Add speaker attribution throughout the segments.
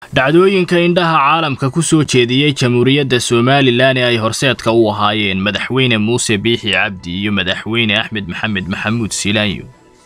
Speaker 1: dhacdooyinka indhaha caalamka ku soo jeediyey jamhuuriyadda somalilan ee ay horseedka u ahaayeen madaxweyne muuse biixi cabdi iyo madaxweyne axmed maxamed maxamuud silaanyo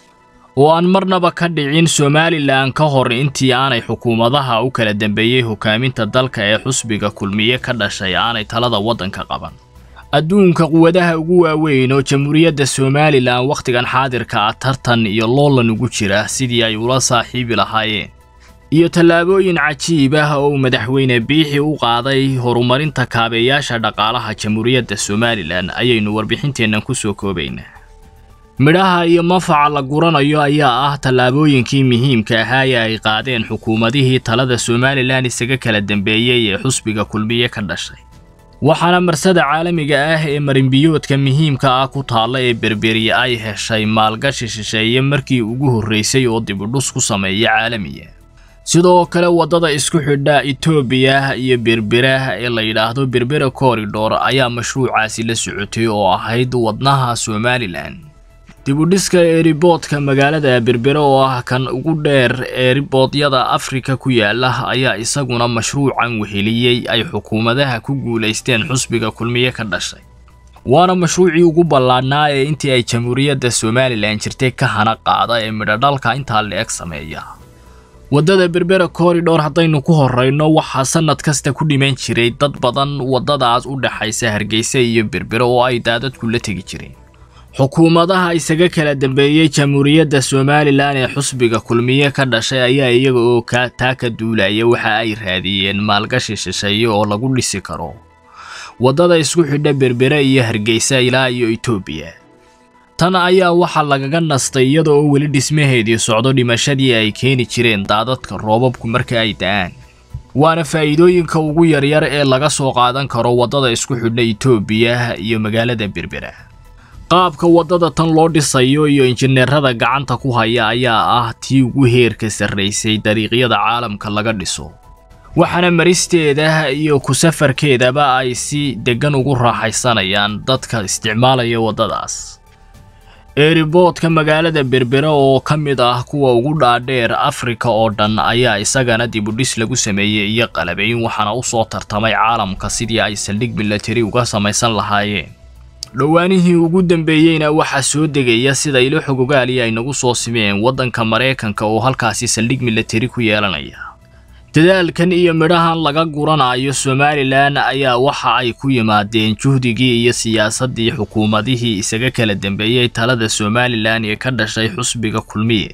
Speaker 1: oo aan marnaba ka dhicin somalilan ka hor intii aanay xukuumadaha u kala dambeeyey hogaaminta dalka ee xusbiga kulmiye ka dhashay aanay talada waddanka qaban adduunka quwadaha ugu waaweyn oo jamhuuriyadda somalilan wakhtigan xaadirka ah tartan iyo loolan ugu jira sidii ay ula saaxiibi lahaayeen iyo tallaabooyin cajiib ah oo madaxweyne biixi u qaaday horumarinta kaabeyaasha dhaqaalaha jamhuuriyadda somalilan ayaynu warbixinteennan ku soo koobaynaa midhaha iyo mafaca la guranayo ayaa ah tallaabooyinkii muhiimka ahaa ee ay qaadeen xukuumadihii talada somalilan isaga kala dambeeyey ee xusbiga kulmiye ka dhashay waxaana marsada caalamiga ah ee marinbiyoodka muhiimka ah ku taalla ee berberiye ay heshay maalgashi shisheeye markii ugu horraysay oo dibudhus ku sameeya caalamiya sidoo kale waddada isku xidha etoobiya iyo berbera ee la yidhaahdo berbera korridhor ayaa mashruucaasi la socotay oo ahayd wadnaha somalilan dibudhiska eeriboodka magaalada berbere oo ah kan ugu dheer eeriboodiyada afrika ku yaala ayaa isaguna mashruucan weheliyey ay xukuumadaha ku guulaysteen xusbiga kulmiye ka dhashay waana mashruucii ugu ballaadhnaa ee intii ay jamhuuriyadda somalilan jirtay ka hana qaada ee midhodhalka intaa la-eg sameeya waddada berbera korridhor haddaynu ku horrayno waxaa sannad kasta ku dhiman jiray dad badan waddadaas u dhexaysa hargeysa iyo berbere oo ay daadadku la tegi jireen xukuumadaha isaga kala dambeeyey jamhuuriyadda somalilan ee xusbiga kulmiye ka dhashay ayaa iyaga oo taa ka duulaya waxa ay raadiyeen maalgashi shisheeye oo lagu dhisi karo waddada isku xidha berbere iyo hargeysa ilaa iyo etoobiya tan ayaa waxaa lagaga nastay iyada oo weli dhismaheedii socdo dhimashadii ay keeni jireen daadadka roobabku marka ay da'aan waana faa'iidooyinka ugu yaryar ee laga soo qaadan karo waddada isku xidha etoobiya iyo magaalada berbera qaabka waddada tan loo dhisayo iyo injineerada gacanta ku haya ayaa ah tii ugu heerka sarraysay dariiqyada caalamka laga dhiso waxaana maristeeda iyo ku safarkeedaba ay si deggan ugu raaxaysanayaan dadka isticmaalaya waddadaas eeriboodka magaalada berbere oo ka mid ah kuwa ugu dhaadheer afrika oo dhan ayaa isagana dibudhis lagu sameeyey iyo qalabayn waxaana u soo tartamay caalamka sidii ay saldhig milatari uga samaysan lahaayeen dhowaanihii ugu dambeeyeyna waxaa soo degaya sida ilo xogogaali ay nagu soo simeen waddanka maraykanka oo halkaasi saldhig milatari ku yeelanaya dadaalkan iyo midhahan laga guranayo somalilan ayaa waxa ay ku yimaadeen juhdigii iyo siyaasaddii xukuumadihii isaga kala dambeeyey talada somalilan ee ka dhashay xusbiga kulmiye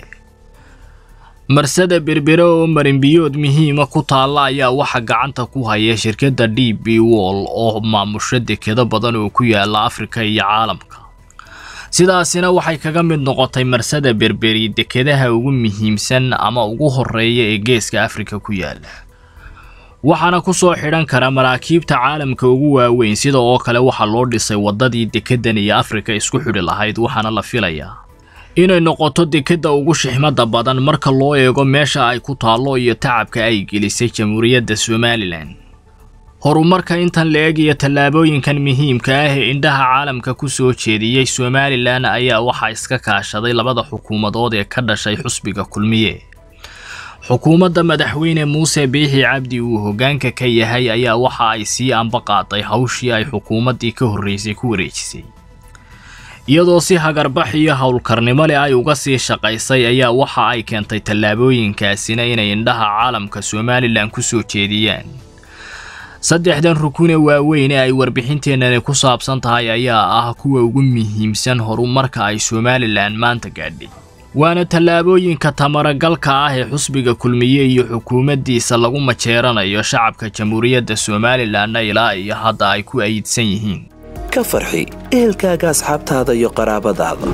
Speaker 1: marsada berbere oo marinbiyood muhiima ku taalla ayaa waxa gacanta ku haya shirkadda d b wall oo maamusho dekado badan oo ku yaala afrika iyo caalamka sidaasina waxay kaga mid noqotay marsada berberi dekadaha ugu muhiimsan ama ugu horreeya ee geeska afrika ku yaala waxaana ku soo xidhan kara maraakiibta caalamka ugu waaweyn sida oo kale waxaa loo dhisay waddadii dekedan iyo afrika isku xidhi lahayd waxaana la filayaa inay noqoto dekadda ugu shixmada badan marka loo eego meesha ay ku taallo iyo tacabka ay gelisay jamhuuriyadda somalilan horumarka intan la-eg iyo tallaabooyinkan muhiimka ah ee indhaha caalamka ku soo jeediyey somalilan ayaa waxaa iska kaashaday labada xukuumadood ee ka dhashay xusbiga kulmiye xukuumadda madaxweyne muuse biixi cabdi uu hoggaanka ka yahay ayaa waxa ay sii amba qaaday hawshii ay xukuumaddii ka horraysay ku wareejisay iyadoo si hagarbax iyo howlkarnimo leh ay uga sii shaqaysay ayaa waxa ay keentay tallaabooyinkaasina inay indhaha caalamka somalilan ku soo jeediyaan saddexdan rukune waaweyn ee ay warbixinteennani ku saabsan tahay ayaa ah kuwa ugu muhiimsan horumarka ay somalilan maanta gaadhay waana tallaabooyinka tamaragalka ah ee xusbiga kulmiye iyo xukuumaddiisa lagu majeeranayo shacabka jamhuuriyadda somalilanna ilaa iyo hadda ay ku ayidsan yihiin
Speaker 2: ka farxi ehelkaaga asxaabtaada iyo qaraabadaada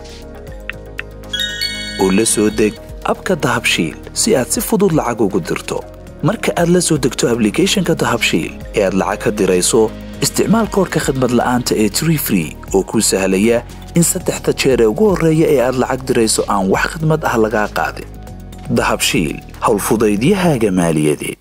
Speaker 2: oo la soo deg abka dahabshiil si aad si fudud lacag ugu dirto marka aad la soo degto ablicathonka dahabshiil ee aad lacag ka dirayso isticmaal koorka khadmad la'aanta ee tree free oo kuu sahlaya in saddexda jeer ee ugu horreeya ee aad lacag dirayso aan wax khadmad ah lagaa qaadin dahabshiil howlfudaydiyahaaga maaliyadeed